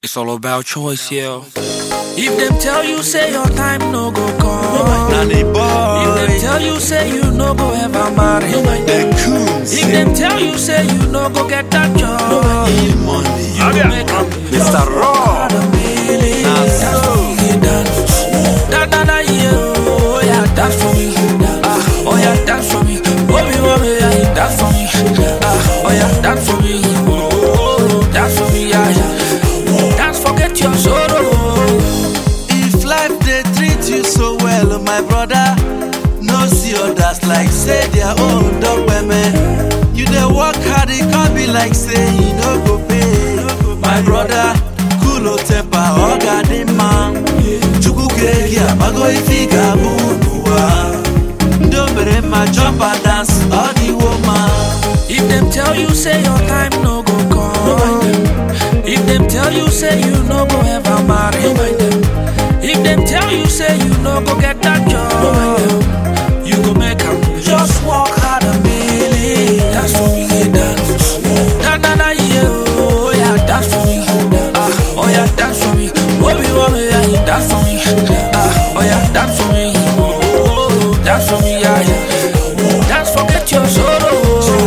It's all about choice, yeah. If them tell you say your time no go come, Nanny if them boy, tell you say you no go ever marry, the coons, if them tell you say you no go get that job, money, you go make am Mr. Raw. Dance for me, dance. Da da da yeah, oh yeah, dance for me. Ah, oh yeah, dance for me. Mommy, mommy, yeah, dance for me. Ah, oh yeah, dance for me. Oh, oh, oh, dance for me, yeah, yeah. Dance, forget your sorrow. If life they treat you so well, my brother, no see others like say their own dog women. You dey work hard, it can't be like say you no go pay. My brother, cool temper, oga the man. Chukwu kiregi abago ifika bunuwa. Ndomere ma jump and dance, all the woman. If them tell you say your time no go come, if them tell you say you no go ever marry, if them tell you say you no go get that job, you go make am. Just work hard and believe. Dance for me, yeah, dance. Da da da yeah, oh yeah, dance for me. Ah, oh yeah, dance for me. Bobby, Bobby, yeah, dance for me. Ah, oh yeah, dance for me. Oh, oh, oh, dance for me, yeah, yeah. Dance, forget your sorrow.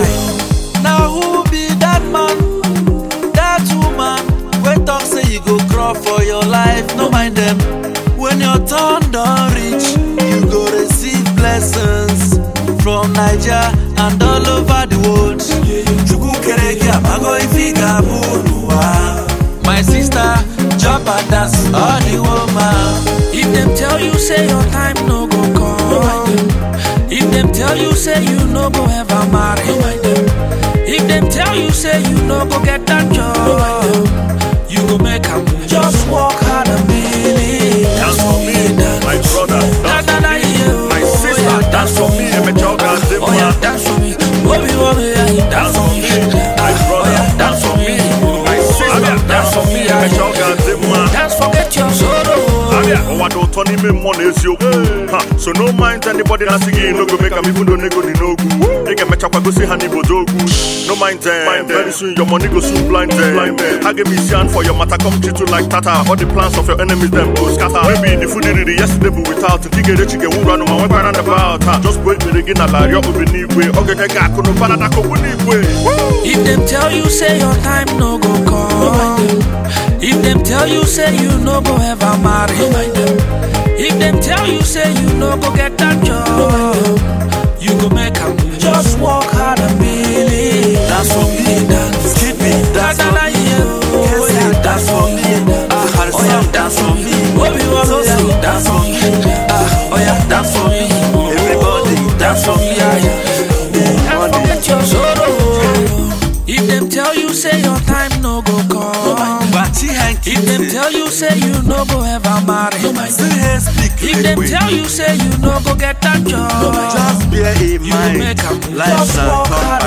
Now who be that man, that woman? When talk say you go crawl for your life, no mind them. When your turn don't reach, you go receive blessings from Niger and all over the world. Chukwu kereke amago ifika bunuwa. My sister, jump and dance, all the woman. If them tell you say your time no go come, if them tell you say you no go ever marry, if them tell you say you no go get that job, you go make am. Just work hard and believe. Dance for me, dance. my brother. Da, Dance da, for da, me, yeah, my oh, sister. yeah, Dance for me, and my child Ah, dance Oh yeah, dance for me. Bobby, Bobby, yeah, dance for me. My Ah, Oh brother, yeah, dance for me. my sister. Dance for me, my yeah. child dance Dance, forget your sorrow. Abia, ụwa dị ụtọ n'ime mmụọ na eziokwu ha so no mind anybody na-asị gị no go make am even though nego dị n'ogwu ị ga-emechakwa gosi ha n'ibodo ogwu no mind them very soon your money go soon blind them ha ga isi hand for your matter come treat you like tata all the plans of your enemies them go scatter maybe the food riri yesterday bụ without nke ị ga-erechi ga-enwuru anụ ma nwekwa round about ha just bụ ekpere gị n'ala rịọ obi n'igwe ọ ga-enye gị akụ na ụba na akụkụ n'igwe If them tell you say your time no go come, if them tell you say you no go ever marry, if them tell you say you no go get that job, you go make am. Just work hard and believe. Dance for me, dance. Keep me, Da dance da for da me. yeah, oh Yes, yeah, dance for me. Ah, oh yeah, dance for me. Bobby, Bobby, yeah, dance for me. Ah, oh yeah, dance for me. Everybody, dance for me, yeah, yeah. Dance forget your sorrow. If them tell you say your time no go come, Bachi hanky, if them tell you say you no go ever marry, still here speak if them tell you say you no go get that job, Just bear in you go mind, make am. life's Just a work cup. hard